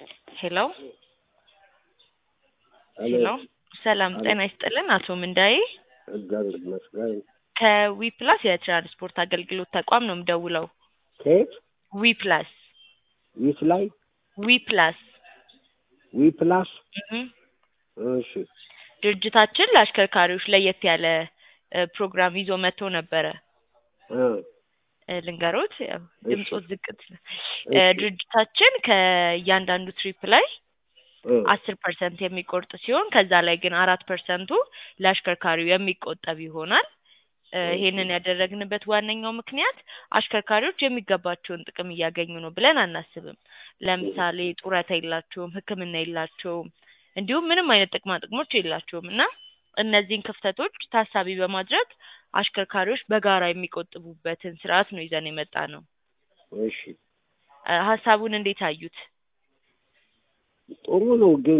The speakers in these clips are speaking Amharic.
ሄሎ ሄሎ ሰላም ጤና ይስጥልን አቶ ምንዳዬ እግዚአብሔር ይመስገን። ከዊፕላስ የትራንስፖርት አገልግሎት ተቋም ነው የምደውለው። ከየት ዊፕላስ ዊት ላይ ዊፕላስ ዊ ፕላስ እህ እሺ ድርጅታችን ለአሽከርካሪዎች ለየት ያለ እ ፕሮግራም ይዞ መጥቶ ነበረ። እ እ ልንገሮት ያው ድምፆት ዝቅት እ እሺ ድርጅታችን ከእያንዳንዱ ትሪፕ ላይ እ አስር ፐርሰንት የሚቆርጥ ሲሆን ከዛ ላይ ግን አራት ፐርሰንቱ ለአሽከርካሪው የሚቆጠብ ይሆናል። እ ይሄንን ያደረግንበት ዋነኛው ምክንያት አሽከርካሪዎች የሚገባቸውን ጥቅም እያገኙ ነው ብለን አናስብም። ለምሳሌ ጡረታ የላቸውም፣ ሕክምና የላቸውም፣ እንዲሁም ምንም አይነት ጥቅማ ጥቅሞች የላቸውም እና እነዚህን ክፍተቶች ታሳቢ በማድረግ አሽከርካሪዎች በጋራ የሚቆጥቡበትን ስርዓት ነው ይዘን የመጣ ነው። እሺ እ ሀሳቡን እንዴት አዩት? ጥሩ ነው፣ ግን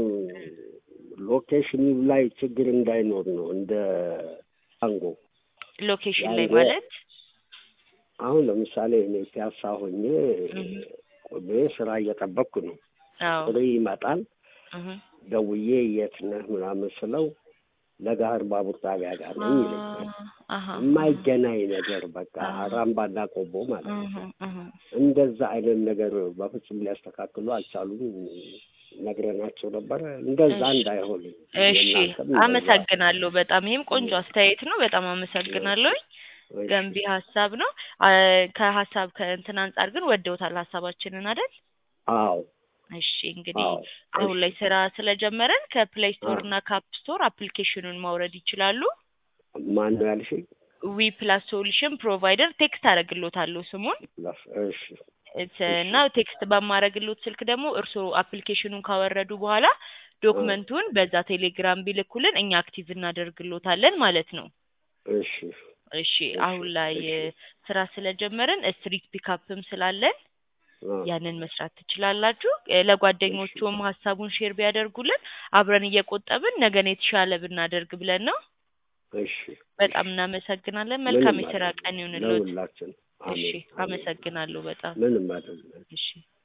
ሎኬሽኑ ላይ ችግር እንዳይኖር ነው እንደ አንጎ ሎኬሽን ላይ ያንጎ ማለት አሁን ለምሳሌ እኔ ፒያሳ ሆኜ እህ ቆሜ ስራ እየጠበቅኩ ነው። አዎ ጥሪ ይመጣል። እህ ደውዬ የት ነህ ምናምን ስለው ለጋህር ባቡር ጣቢያ ጋር ነኝ ይለኛል። አሃ የማይገናኝ ነገር በቃ አሃ አራምባና ቆቦ ማለት ነው። እህ እህ እንደዛ አይነት ነገር በፍጹም ሊያስተካክሉ አልቻሉም። ነግረናቸው ነበረ። እንደዛ እሺ እንዳይሆን እሺ የእናንተም እንደዛ አመሰግናለሁ። በጣም ይሄም ቆንጆ አስተያየት ነው። በጣም አመሰግናለሁኝ። እሺ ገንቢ ሀሳብ ነው። አ ከሀሳብ ከእንትን አንጻር ግን ወደውታል ሀሳባችንን አይደል? አዎ እሺ እንግዲህ አዎ አሁን እሺ ላይ ስራ ስለጀመረን ከፕሌይ ስቶር አዎ እና ካፕ ስቶር አፕሊኬሽኑን ማውረድ ይችላሉ። ማን ነው ያልሽኝ? ዊ ፕላስ ሶሉሽን ፕሮቫይደር ቴክስት አደርግሎታለሁ ስሙን ፕላስ እሺ እት- እሺ እና ቴክስት በማረግሎት ስልክ ደግሞ እርስዎ አፕሊኬሽኑን ካወረዱ በኋላ እ ዶክመንቱን በዛ ቴሌግራም ቢልኩልን እኛ አክቲቭ እናደርግሎታለን ማለት ነው። እሺ እሺ እሺ አሁን ላይ እሺ እ ስራ ስለጀመርን ስትሪት ፒካፕም ስላለን አ ያንን መስራት ትችላላችሁ። እ እሺ ለጓደኞቹም ሀሳቡን ሼር ቢያደርጉልን አብረን እየቆጠብን ነገን የተሻለ ብናደርግ ብለን ነው። እሺ እሺ በጣም እናመሰግናለን። መልካም ምንም የስራ አይደለም ቀን ይሁንልዎት። ለሁላችን። እሺ አሜን አሜን። አመሰግናለሁ በጣም ምንም አይደለም። እሺ